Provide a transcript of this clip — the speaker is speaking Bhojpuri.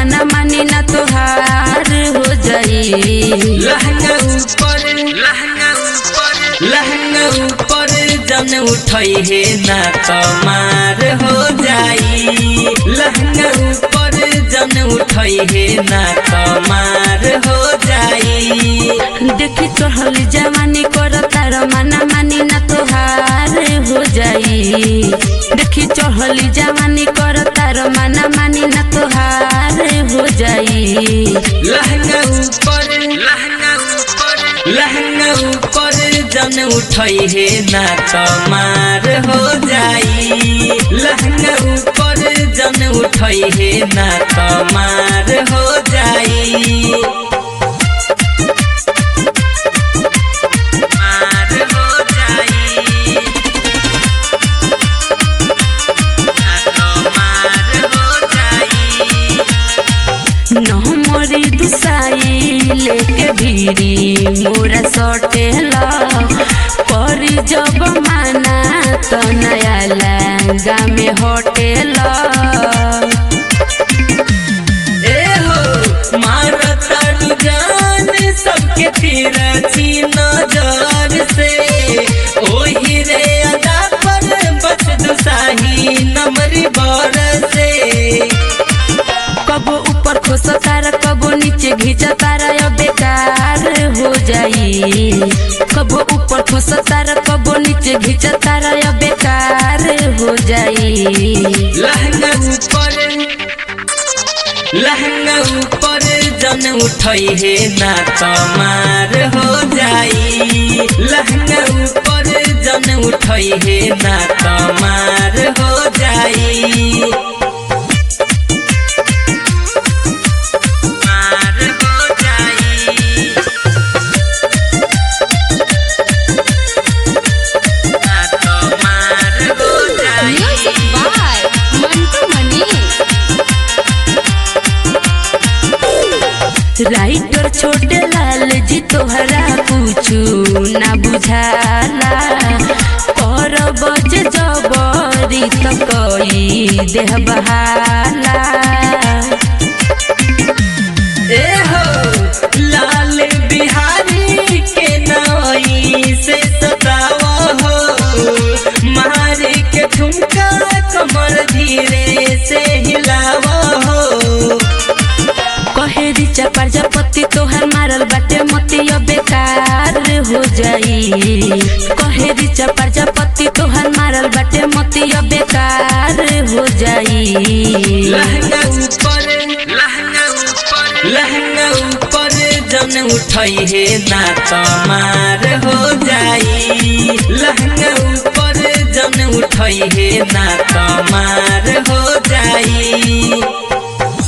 मना मानी ना तोहार हो जाई लहंगा ऊपर लहंगा ऊपर लहंगा ऊपर जन उठई हे ना कमार हो जाई लहंगा ऊपर जन उठई हे ना कमार हो जाई देखी चढ़ल जवानी कर तार मना मानी ना तोहार हो जाई देखी चढ़ल जवानी कर तार मना मानी ना तोहार हो जाई लहंगा ऊपर लहंगा ऊपर लहंगा ऊपर जन उठई हे ना कमार हो जाई लहंगा ऊपर जन उठई हे ना कमार हो जाई मार हो जाई ना कमार हो जाई नमरी दुसाई लेके भीरी मोरा सटेला पर जब माना तो नया लहंगा में होटेला ए हो मारता जान सबके तिरछी नजर से ओही रे अदा पर बच दुसाही नमरी बर से कबो ऊपर खोस तार कबो नीचे घींच तार अब बेकार हो जाई कबो ऊपर खोस तार कबो नीचे घींच तार अब बेकार हो जाई लहंगा ऊपर लहंगा ऊपर जन उठई हे ना कमार हो जाई लहंगा ऊपर जन उठई हे ना कमार हो जाई मार हो जाई ना कमार हो जाई Music by Mantu Mani. Writer Chhote Lal जी तोहरा पूछू ना बुझाला पर बज जबरी तो कोई देह बहाला ए हो लाल बिहारी के नई से सतावा हो मारे के ठुमका कमर धीरे से हिलावा हो कहेरी प्रजापति तोहर मारल बाटे मोती अब बेकार हो जाई कहेरी प्रजापति तोहर मारल बाटे मोती अब बेकार हो जाई लहंगा ऊपर लहंगा ऊपर लहंगा ऊपर जन उठई हे ना कमार हो जाई लहंगा ऊपर जन उठई हे ना कमार हो जाई